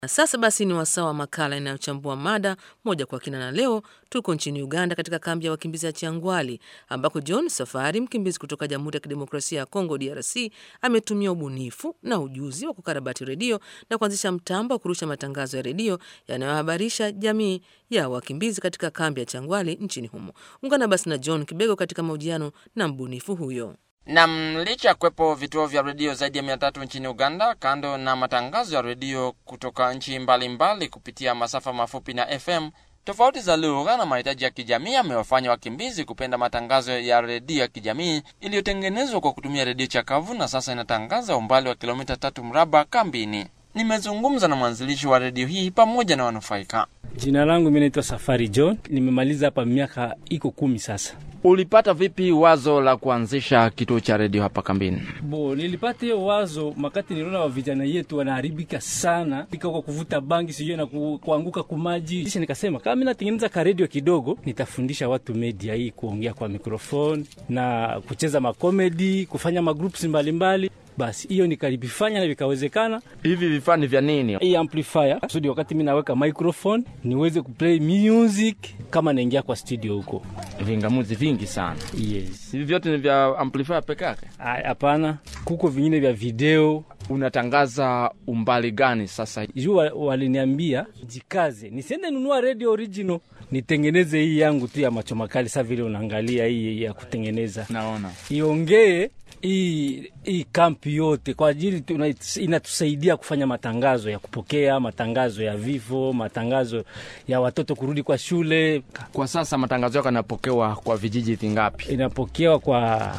Na sasa basi ni wasaa wa makala inayochambua mada moja kwa kina, na leo tuko nchini Uganda katika kambi ya wakimbizi ya Changwali ambako John Safari, mkimbizi kutoka Jamhuri ya Kidemokrasia ya Kongo DRC, ametumia ubunifu na ujuzi wa kukarabati redio na kuanzisha mtambo wa kurusha matangazo ya redio yanayohabarisha jamii ya wakimbizi katika kambi ya Changwali nchini humo. Ungana basi na John Kibego katika mahojiano na mbunifu huyo. Nam, licha ya kuwepo vituo vya redio zaidi ya mia tatu nchini Uganda, kando na matangazo ya redio kutoka nchi mbalimbali kupitia masafa mafupi na FM, tofauti za lugha na mahitaji ya kijamii amewafanya wakimbizi kupenda matangazo ya redio ya kijamii iliyotengenezwa kwa kutumia redio chakavu na sasa inatangaza umbali wa kilomita tatu mraba kambini. Nimezungumza na mwanzilishi wa redio hii pamoja na wanufaika. Jina langu mimi naitwa Safari John, nimemaliza hapa miaka iko kumi sasa. Ulipata vipi wazo la kuanzisha kituo cha redio hapa kambini? Bo, nilipata hiyo wazo makati niliona wa vijana yetu wanaharibika sana pika kwa kuvuta bangi sijui na ku, kuanguka kumaji, kisha nikasema kama mimi natengeneza ka redio kidogo, nitafundisha watu media hii, kuongea kwa mikrofoni na kucheza makomedi, kufanya magroups mbalimbali basi hiyo nikalivifanya na vikawezekana. Hivi vifaa ni vya nini? Hii amplifier kusudi wakati mimi naweka microphone niweze kuplay music kama naingia kwa studio huko. Vingamuzi vingi sana. Yes. Hivi vyote ni vya amplifier peke yake? Hapana, kuko vingine vya video. Unatangaza umbali gani sasa? Juu waliniambia jikaze, nisiende nunua radio original, nitengeneze hii yangu tu ya macho makali. Sasa vile unaangalia hii ya kutengeneza, naona iongee hii hii kampi yote kwa ajili inatusaidia kufanya matangazo ya kupokea, matangazo ya vifo, matangazo ya watoto kurudi kwa shule. Kwa sasa matangazo yako yanapokewa kwa vijiji vingapi? Inapokewa kwa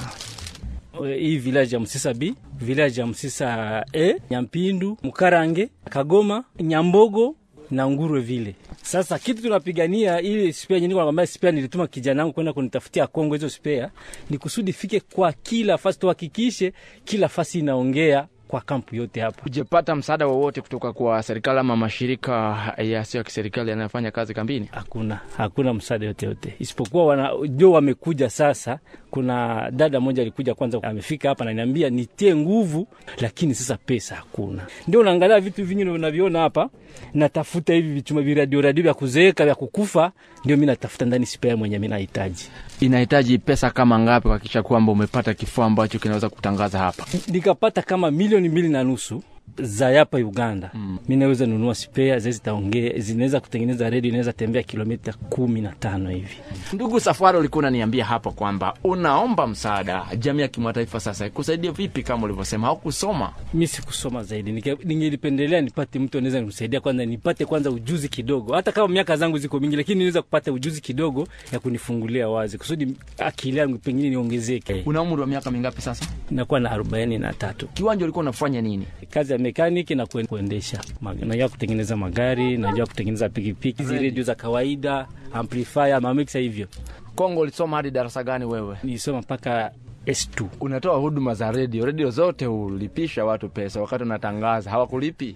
hii village ya Msisa B, village ya Msisa E, Nyampindu, Mkarange, Kagoma, Nyambogo na Ngurwe vile. Sasa kitu tunapigania ili spea nyingine, nakwambia spea nilituma kijana wangu kwenda kunitafutia Kongo, hizo spea ni kusudi fike kwa kila fasi, tuhakikishe kila fasi inaongea kwa kampu yote hapa. Ujepata msaada wowote kutoka kwa serikali ama mashirika yasiyo ya kiserikali yanayofanya kazi kambini? Hakuna, hakuna msaada yote yote, isipokuwa wana ndio wamekuja sasa. Kuna dada moja alikuja kwanza, amefika hapa ananiambia nitie nguvu, lakini sasa pesa hakuna. Ndio unaangalia vitu vingine unaviona hapa, natafuta hivi vichuma viradio radio vya kuzeeka vya kukufa, ndio mimi natafuta ndani spare mwenye mimi nahitaji. Inahitaji pesa kama ngapi kuhakikisha kwamba umepata kifaa ambacho kinaweza kutangaza hapa? Nikapata kama milioni mbili na nusu za hapa Uganda mm. Mi naweza nunua spare zile zitaongea, zinaweza kutengeneza redio inaweza tembea kilomita kumi na tano hivi. Ndugu Safari, ulikuwa unaniambia hapa kwamba unaomba msaada jamii ya kimataifa, sasa kusaidia vipi? Kama ulivyosema haukusoma. Mi sikusoma zaidi, ningelipendelea nipate mtu anaweza nimsaidia kwanza, nipate kwanza ujuzi kidogo, hata kama miaka zangu ziko mingi, lakini niweza kupata ujuzi kidogo ya kunifungulia wazi, kusudi akili yangu pengine niongezeke. Una umri wa miaka mingapi sasa? Nakuwa na arobaini na tatu. Kiwanja ulikuwa unafanya nini? Kazi ya mekaniki na kuendesha, najua kutengeneza magari, najua kutengeneza pikipiki, hizi redio za kawaida, amplifier, mamiksa hivyo. Kongo ulisoma hadi darasa gani wewe? Nilisoma mpaka S2. Unatoa huduma za redio, redio zote ulipisha watu pesa wakati unatangaza, hawakulipi?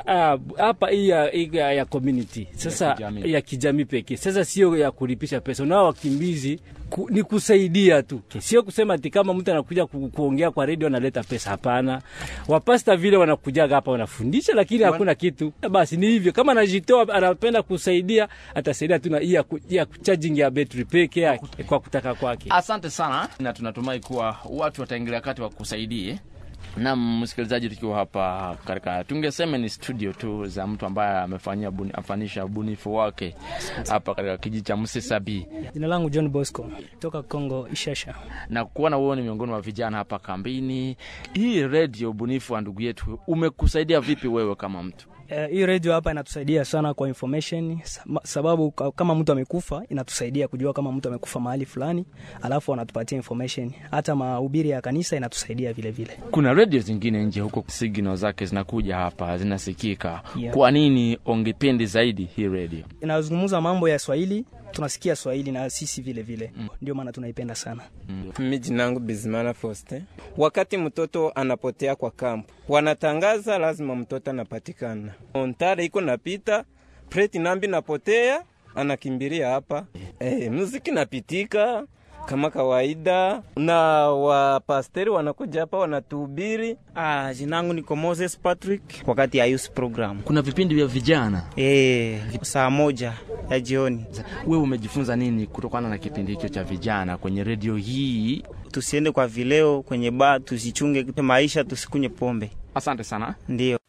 Hapa hii ya, ya, ya community sasa ya kijamii, ya kijamii pekee. Sasa sio ya kulipisha pesa, unao wakimbizi ku, ni kusaidia tu, sio kusema ati kama mtu anakuja ku, kuongea kwa redio analeta pesa. Hapana, wapasta vile wanakujaga hapa wanafundisha, lakini Wan... hakuna kitu. Basi ni hivyo, kama anajitoa anapenda kusaidia, atasaidia tu na hii ya charging ya battery peke yake kwa kutaka kwake. Asante sana, na tunatumai kuwa watu wataingilia kati wakusaidie. Na msikilizaji, tukiwa hapa katika tungesema ni studio tu za mtu ambaye amefanyia buni, afanisha ubunifu wake hapa katika kijiji cha Msisabi. Jina langu John Bosco toka Kongo Ishasha, na kuona wewe ni miongoni mwa vijana hapa kambini. Hii redio ubunifu wa ndugu yetu umekusaidia vipi wewe kama mtu? Uh, hii redio hapa inatusaidia sana kwa information, sababu kama mtu amekufa inatusaidia kujua kama mtu amekufa mahali fulani, alafu wanatupatia information. Hata mahubiri ya kanisa inatusaidia vile vile. Kuna redio zingine nje huko, signal zake zinakuja hapa zinasikika. Yeah. Kwa nini ongependi zaidi hii redio? Inazungumza mambo ya Swahili, tunasikia Swahili na sisi vile vile mm. Ndio maana tunaipenda sana mm. Mimi jina langu Bizimana Foste. Wakati mtoto anapotea kwa kampu, wanatangaza lazima mtoto anapatikana. Ontare iko napita preti nambi napotea, anakimbilia hapa. Eh, muziki napitika kama kawaida, na wapasteri wanakuja hapa wanatuhubiri. Ah, jina langu ni Moses Patrick wakati ya youth program. Kuna vipindi vya vijana Eh, saa moja ya jioni. wewe umejifunza nini kutokana na kipindi hicho cha vijana kwenye redio hii? Tusiende kwa vileo kwenye baa, tusichunge maisha, tusikunywe pombe. Asante sana. Ndio.